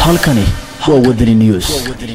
halkani waa wadani news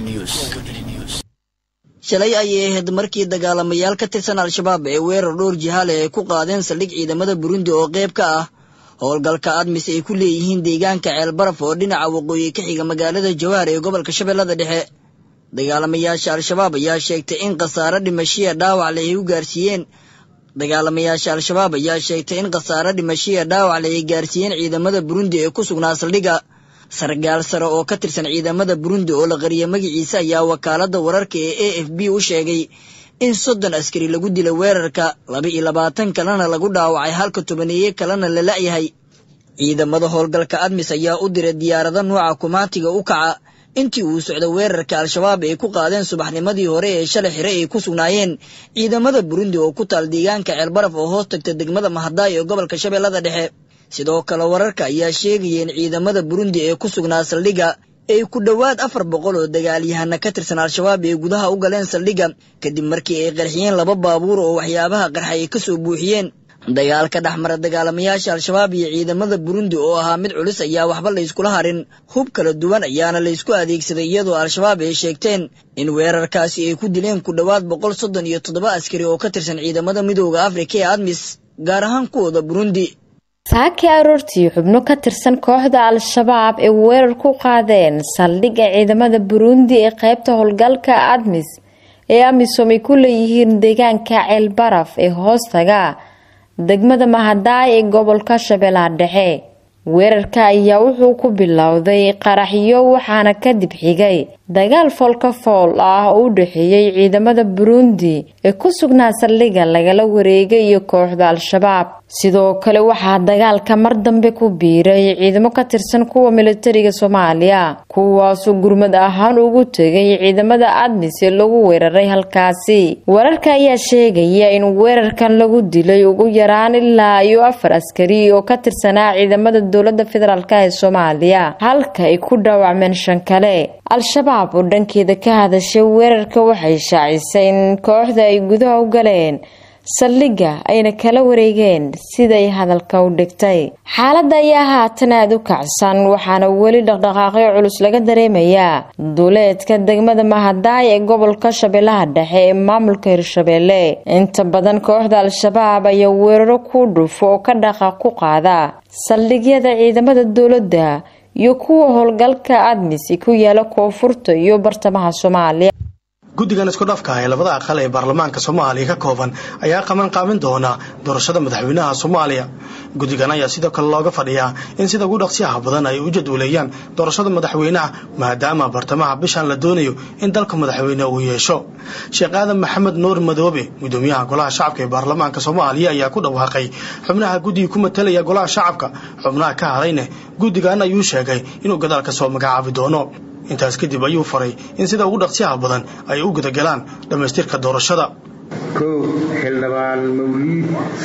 shalay ayay ahayd markii dagaalamayaal ka tirsan al-shabaab ee weerar dhowr jihaale ay ku qaadeen saldhig ciidamada burundi oo qayb ka ah howlgalka admis ay ku leeyihiin deegaanka ceelbaraf oo dhinaca waqooyi ka xiga magaalada jawaar ee gobolka shabeellada dhexe dagaalamayaasha al-shabaab ayaa sheegtay in khasaare dhimashiya dhaawac leh ay u gaarsiiyeen dagaalamayaasha al-shabaab ayaa sheegtay in khasaare dhimashiya dhaawac leh ay gaarsiiyeen ciidamada burundi ee ku sugnaa saldhigga sargaal sare oo ka tirsan ciidamada burundi oo la qariyay magaciisa ayaa wakaaladda wararka ee a f b u sheegay in soddon askari lagu dilay weerarka laba iyo labaatan kalena lagu dhaawacay halka tobaneeye kalena la la'yahay ciidamada howlgalka admis ayaa u diray diyaarado nuuca kumaatiga u kaca intii uu socda weerarka al-shabaab ay ku qaadeen subaxnimadii hore ee shalay xire ay ku sugnaayeen ciidamada burundi oo ku taal deegaanka ceelbaraf oo hoos tagta degmada mahadaay ee gobolka shabeellada dhexe sidoo kale wararka ayaa sheegaya in ciidamada burundi ee ku sugnaa saldhigga ay ku dhowaad afar boqol oo dagaalyahana ka tirsan al-shabaab ay gudaha u galeen saldhigga kadib markii ay qarxiyeen laba baabuur oo waxyaabaha qarxay ay ka soo buuxiyeen dagaalka dhexmara dagaalamayaasha al-shabaab iyo ciidamada burundi oo ahaa mid culus ayaa waxba layskula harin hub kala duwan ayaana laysku adeegsaday iyadoo al-shabaab ay sheegteen in weerarkaasi ay ku dileen ku dhowaad boqol soddon iyo toddoba askari oo ka tirsan ciidamada midooda afrika ee admis gaar ahaan kuwooda burundi saakii aroortii xubno ka tirsan kooxda al-shabaab ee weerar ku qaadeen saldhigga ciidamada burundi ee qaybta howlgalka admis ee amisom ay ku leeyihiin deegaanka ceelbaraf ee hoostaga degmada mahadaay ee gobolka shabeellaha dhexe weerarka ayaa wuxuu ku bilowday qaraxyo waxaana kadib xigay dagaal foolka fool ah oo u dhexeeyey ciidamada burundi ee ku sugnaa saldhigga lagala wareegay iyo kooxda al-shabaab sidoo kale waxaa dagaalka mar dambe ku biiray ciidamo ka tirsan kuwa militariga soomaaliya kuwaasoo gurmad ahaan ugu tegay ciidamada admis ee lagu weeraray halkaasi wararka ayaa sheegaya in weerarkan lagu dilay ugu yaraan ilaa iyo afar askari oo ka tirsanaa ciidamada dowlada federaalk ee soomaaliya halka ay ku dhaawacmeen shan kale al-shabaab oo dhankeeda ka hadashay weerarka waxay shaacisay in kooxda ay gudaha u galeen saldhigga ayna kala wareegeen siday hadalka u dhigtay xaaladda ayaa haatan aada u kacsan waxaana weli dhaqdhaqaaqyo culus laga dareemayaa duuleedka degmada mahadaay ee gobolka shabeellaha dhexe ee maamulka hirshabeelle inta badan kooxda al-shabaab ayaa weeraro ku dhufo oo ka dhaqaaq ku qaada saldhigyada ciidamada dowladda iyo kuwa howlgalka admisi ku yaala koonfurta iyo bartamaha soomaaliya guddigan isku dhafka ee labada aqal ee baarlamaanka soomaaliya ka kooban ayaa qaban qaabin doona doorashada madaxweynaha soomaaliya guddigan ayaa sidoo kale looga fadhiyaa in sida ugu dhaqsiyaha badan ay u jadwaleeyaan doorashada madaxweynaha maadaama bartamaha bishan la doonayo in dalka madaxweyne uu yeesho sheekh aadan maxamed nuur madoobe gudoomiyaha golaha shacabka ee baarlamaanka soomaaliya ayaa ku dhawaaqay xubnaha guddiga ku matalaya golaha shacabka xubnaha ka hadayne guddigan ayuu sheegay inuu gadaal ka soo magacaabi doono intaas kadib ayuu faray in sida ugu dhaqsiyaha badan ay u gudagalaan dhammaystirka doorashada kow xildhibaan mawliid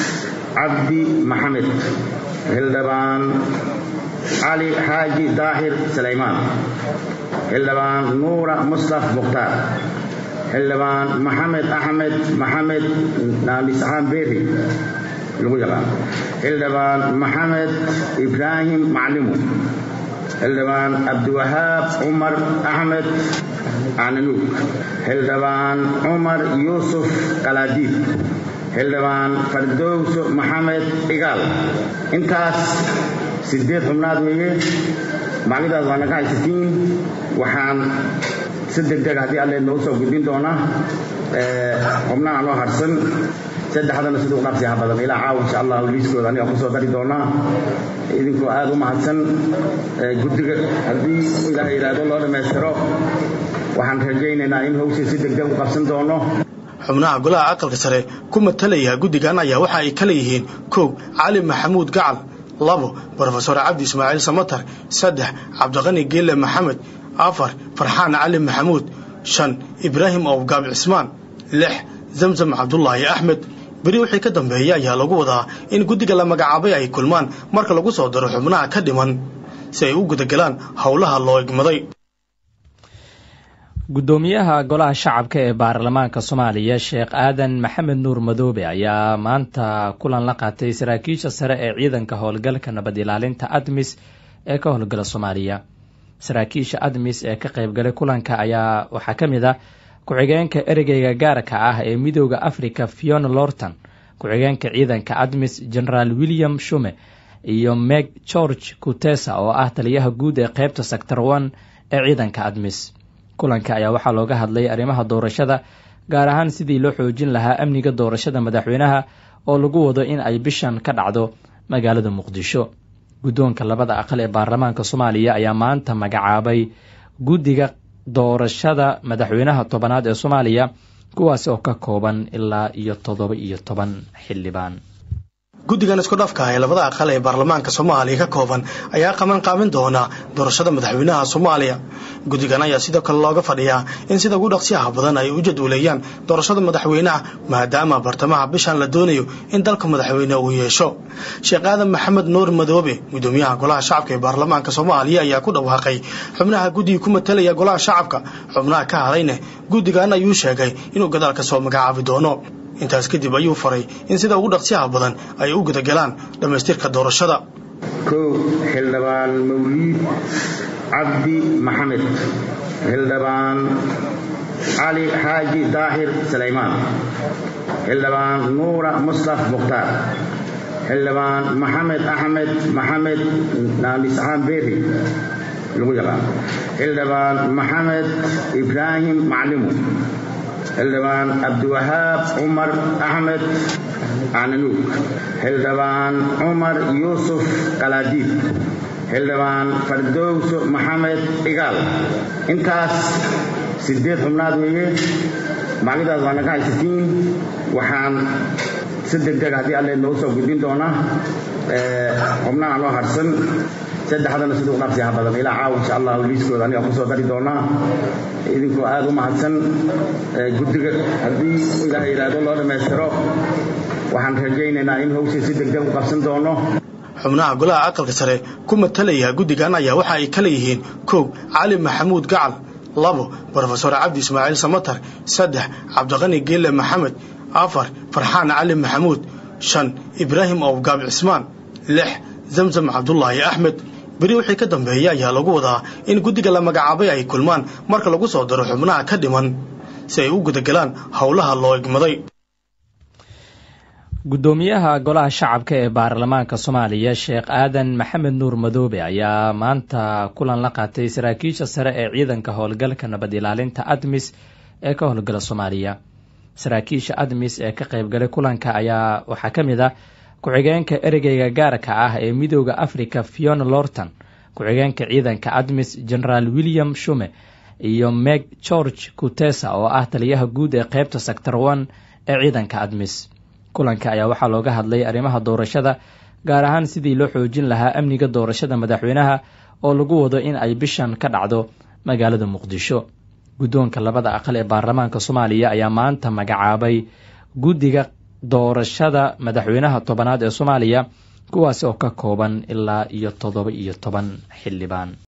cabdi maxamed xildhibaan cali xaaji daahir salaymaan xildhibaan nuura mustaf mukhtaar xildhibaan maxamed axmed maxamed naamisaxaan beeri lagu yaqaan xildhibaan maxamed ibraahim maclimu xildhibaan cabdiwahaab cumar axmed cananuug xildhibaan cumar yuusuf kalaadiid xildhibaan fardowso maxamed igaal intaas sideed xubnaad weeye maclidaas waa naga haysatiin waxaan si degdeg haddii alle noo soo gudbin doonaa xubnaha noo harsan saddexdana siduu dhaqsiyaha badan ilaa caawa insha allah liiskooda aniga kusoo dari doonaa idinkoo aada u mahadsan guddiga haddii ilaah yidhaahdo loo dhammaystiro waxaan rajaynaynaa in hawsha si degdeg u qabsan doono xubnaha golaha aqalka sare ku matalaya guddigan ayaa waxa ay kala yihiin kow cali maxamuud gacal labo brofesor cabdi ismaaciil samatar saddex cabdiqani geelle maxamed afar farxaan cali maxamuud shan ibraahim owgaab cismaan lix zamzam cabdulaahi axmed beri wixii ka dambeeya ayaa lagu wadaa in guddiga la magacaabay ay kulmaan marka lagu soo daro xubnaha ka dhiman si ay u gudagalaan howlaha loo igmaday guddoomiyaha golaha shacabka ee baarlamaanka soomaaliya sheekh aadan maxamed nuur madoobe ayaa maanta kulan la qaatay saraakiisha sare ee ciidanka howlgalka nabad ilaalinta admis ee ka howlgala soomaaliya saraakiisha admis ee ka qaybgalay kulanka ayaa waxaa ka mid ah ku-xigeenka ereyga gaarka ah ee midooda africa fiona lorton ku-xigeenka ciidanka admis generaal william shume iyo meg george kutesa oo ah taliyaha guud ee qeybta sector one ee ciidanka admis kulanka ayaa waxaa looga hadlay arrimaha doorashada gaar ahaan sidii loo xoojin lahaa amniga doorashada madaxweynaha oo lagu wado in ay bishan ka dhacdo magaalada muqdisho guddoonka labada aqal ee baarlamaanka soomaaliya ayaa maanta magacaabay guddiga doorashada madaxweynaha tobanaad ee soomaaliya kuwaasi oo ka kooban ilaa iyo toddoba iyo toban xildhibaan guddigan isku dhafka ee labada aqal ee baarlamaanka soomaaliya ka kooban ayaa qaban qaabin doona doorashada madaxweynaha soomaaliya guddigan ayaa sidoo kale looga fadhiyaa in sida ugu dhaqsiyaha badan ay u jadwaleeyaan doorashada madaxweynaha maadaama bartamaha bishan la doonayo in dalka madaxweyne uu yeesho sheekh aadan maxamed nuur madoobe gudoomiyaha golaha shacabka ee baarlamaanka soomaaliya ayaa ku dhawaaqay xubnaha guddiga ku matalaya golaha shacabka xubnaha ka hadayne guddigan ayuu sheegay inuu gadaal ka soo magacaabi doono intaas kadib ayuu faray in sida ugu dhaqsiyaha badan ay u gudagalaan dhammaystirka doorashada kow xildhibaan mawliid cabdi maxamed xildhibaan cali xaaji daahir salaymaan xildhibaan nuura mustaf mukhtaar xildhibaan maxamed axmed maxamed naamisxaan beeri lagu yaqaan xildhibaan maxamed ibraahim maclimu xildhibaan cabdiwahaab cumar axmed cananuug xildhibaan cumar yuusuf qalaadiid xildhibaan fardowso maxamed igaal intaas sideed xubnaad weeye maclidaas waana ka haysatiin waxaan si degdeg haddii alle noogu soo gudbin doonaa xubnaha noo harsan saddexdana siduu dhaqsiyaha badan ilaa caawa insha allah liiskooda aniga kusoo dari doonaa idinkoo aada u mahadsan guddiga haddii ilaaha yidhaahdo loo dhammaystiro waxaan rajaynaynaa in hawshii si degdeg u qabsan doono xubnaha golaha aqalka sare ku matalaya guddigan ayaa waxa ay kala yihiin kow cali maxamuud gacal labo brofesor cabdi ismaaciil samatar saddex cabdiqani geelle maxamed afar farxaan cali maxamuud shan ibraahim owgaab cismaan lix zamzam cabdulaahi axmed beri wixii ka dambeeya ayaa lagu wadaa in guddiga la magacaabay ay kulmaan marka lagu soo daro xubnaha ka dhiman si ay u gudagalaan howlaha loo igmaday guddoomiyaha golaha shacabka ee baarlamaanka soomaaliya sheekh aadan maxamed nuur madoobe ayaa maanta kulan la qaatay saraakiisha sare ee ciidanka howlgalka nabad ilaalinta admis ee ka howlgala soomaaliya saraakiisha admis ee ka qaybgalay kulanka ayaa waxaa ka mid ah ku-xigeenka ereyga gaarka ah ee midooda africa fiona lorton ku-xigeenka ciidanka admis generaal william shume iyo meg george kutesa oo ah taliyaha guud ee qeybta sector one ee ciidanka admis kulanka ayaa waxaa looga hadlay arrimaha doorashada gaar ahaan sidii loo xoojin lahaa amniga doorashada madaxweynaha oo lagu wado in ay bishan ka dhacdo magaalada muqdisho guddoonka labada aqal ee baarlamaanka soomaaliya ayaa maanta magacaabay guddiga doorashada madaxweynaha tobanaad ee soomaaliya kuwaasi oo ka kooban ilaa iyo toddoba iyo toban xildhibaan